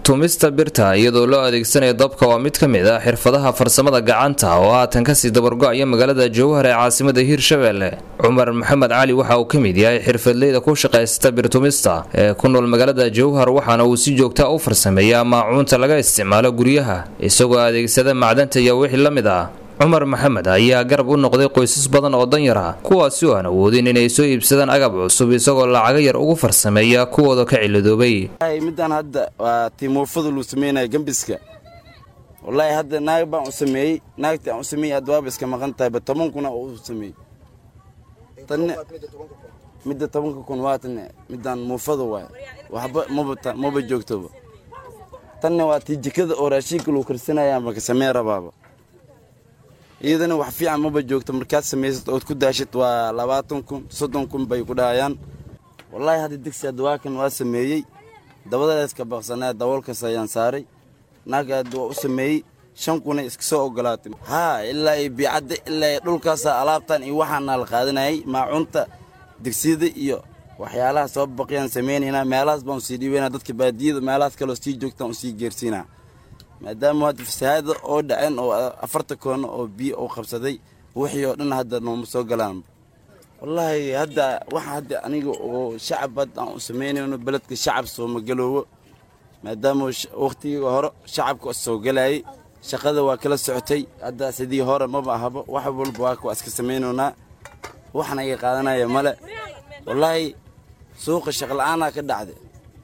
tumista birta iyadoo loo adeegsanayo dabka waa mid ka mid ah xirfadaha farsamada gacanta oo haatan kasii dabargo-aya magaalada jowhar ee caasimada hiirshabelle cumar maxamed cali waxa uu ka mid yahay xirfadleyda ku shaqaysta birtumista ee ku nool magaalada jowhar waxaana uu si joogta u farsameeyaa maacuunta laga isticmaalo guryaha isagoo adeegsada macdanta iyo wixii la mid ah cumar maxamed ayaa garab u noqday qoysas badan oo danyar ah kuwaasi oo aan awoodin inay soo iibsadaan agab cusub isagoo lacaga yar ugu farsameeya kuwooda ka ciladoobay midaan hadda waa timuufada luu sameynaya gembiska wallaahi hadda naag baan u sameeyey naagtii aan u sameeyey hadda waaba iska maqan tahayba toban kuna oo u sameeyey tanne midda tobanka kun waa tanne midaan muufada waay waxba maba maba joogtoba tanne waa tii jikada oo raashinka luu karsanayaan baka sameen rabaaba iyadana wax fiican maba joogto markaad samaysad ood ku daashid waa labaatan kun soddon kun bay ku dhahayaan wallaahi hadda digsi hadda waa kan waa sameeyey dabadaeska baqsanaa daboolkaas ayaan saaray naag hadda waa u sameeyey shan kuna iska soo ogolaatay haa ilaa iyo biicadda ilaa iyo dhulkaasa alaabtan iyo waxaana la qaadanayay maacunta digsiyada iyo waxyaalaha soo baqiyaan sameynaynaa meelahaas baan usii dhiibaynaa dadka baadiyada meelahaas kaleo sii joogtaan usii geersiinaa maadaama hadda fasahaada oo dhaceen oo afarta koono oo biyo uu qabsaday wixii oo dhan hadda nooma soo galaan wallaahi hadda waxa hadda aniga oo shacab hadda aan u samaynayno beledka shacab sooma galoowo maadaama wakhtigii hore shacabka soo galayay shaqada waa kala socotay hadda sidii hore maba ahaba wax walba waa waa iska samaynaynaa waxna iga qaadanaya male wallaahi suuqa shaqla-aanaa ka dhacday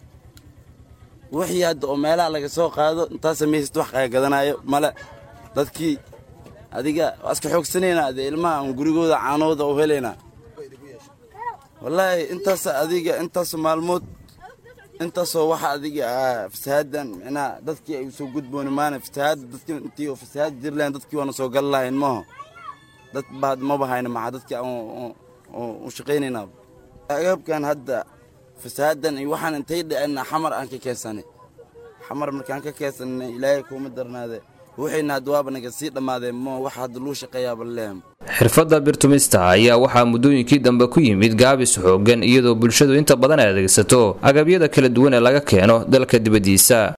wixii hadda oo meelaha laga soo qaado intaa samaysad wax aa gadanayo male dadkii adiga waa iska xoogsanaynaa de ilmaha aan gurigooda caanooda u helaynaa wallaahi intaas adiga intaas maalmood intaasoo waxa adiga fasahaadan micnaha dadkii ay soo gudbooni maana fasahaada dadkii intii oo fasahaad jiri lahayn dadkii waana soo gali lahayn maaho dad baad maba hayna maxaa dadkii u shaqaynaynaa agabkan hadda fasahaadan iyo waxaan intay dhicina xamar aan ka keensanay xamar markaan ka keensanay ilaahay kuuma darnaade wixiina hadda waaba naga sii dhammaadeen mo wax hadda luu shaqeeyaaba leem xirfadda birtumista ayaa waxaa muddooyinkii dambe ku yimid gaabis xoogan iyadoo bulshadu inta badan ay adeegsato agabyada kala duwan ee laga keeno dalka dibaddiisa